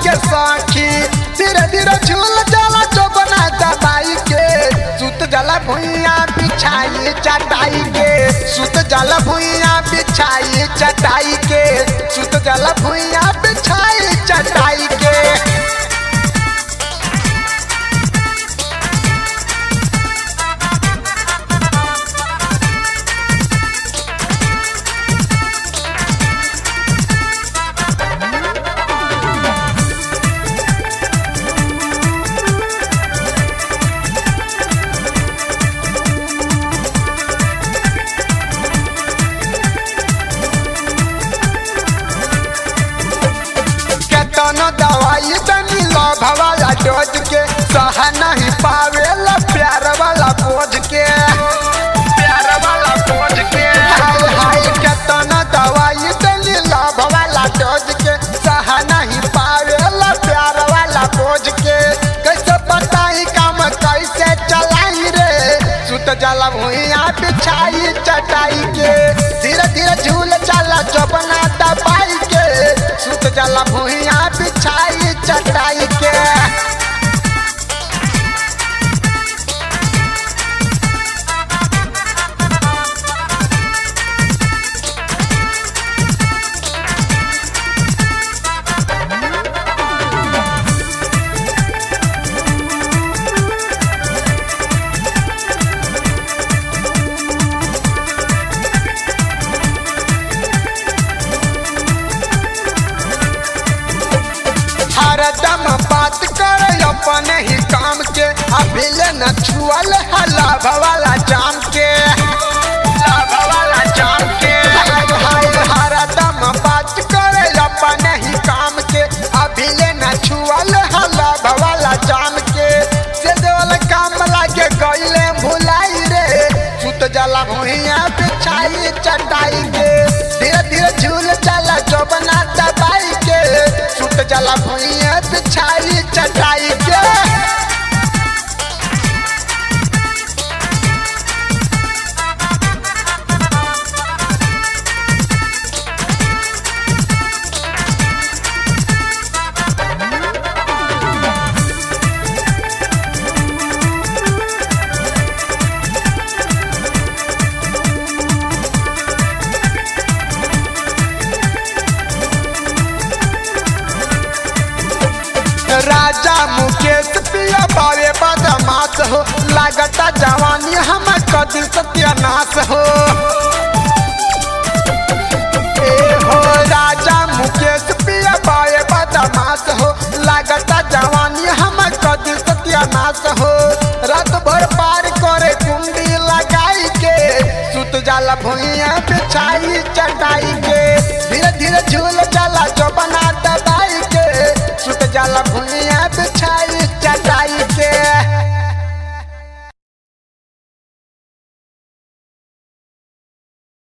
के सखी धीरे धीरे झूल जाला जो बना दबाई के सुत जाला भुइया बिछाई चटाई के सुत जाला भुइया बिछाई चटाई के सुत जाला भुइया बिछाई चटाई के केतनो दवाई तनी लभ वाला डोज के सह नहीं पावेला प्यार वाला बोझ के प्यार वाला बोझ के हाय हाय केतनो दवाई तनी लभ वाला डोज के सह नहीं पावेला प्यार वाला बोझ के कैसे बताई काम कैसे चलाई रे सुत जला भुइया बिछाई चटाई के धीरे धीरे झूल चला चौबना दबाई के सुत जला भुइया बिछाई चटाई के हरदम बात कर अपने ही काम के अभी ले न छुअल है लाभ वाला जाम के लाभ वाला जाम के हाय हाय हरदम बात कर अपने ही काम के अभी ले न छुअल है लाभ वाला जाम के से देवल काम लागे गईले भुलाई रे सुत जला भुइया बिछाई चटाई के धीरे धीरे झूल चला जो बना दबाई के सुत जला भुइया बिछाई चटाई के राजा मुकेश पिया बावे बदमाश हो लागता जवानी हम कदी सत्यानाश हो ए हो राजा मुकेश पिया बावे बदमाश हो लागता जवानी हम कदी सत्यानाश हो रात भर पार करे कुंडी लगाई के सुत जाला भुइया बिछाई चटाई के धीरे धीरे झूल जाला जो बना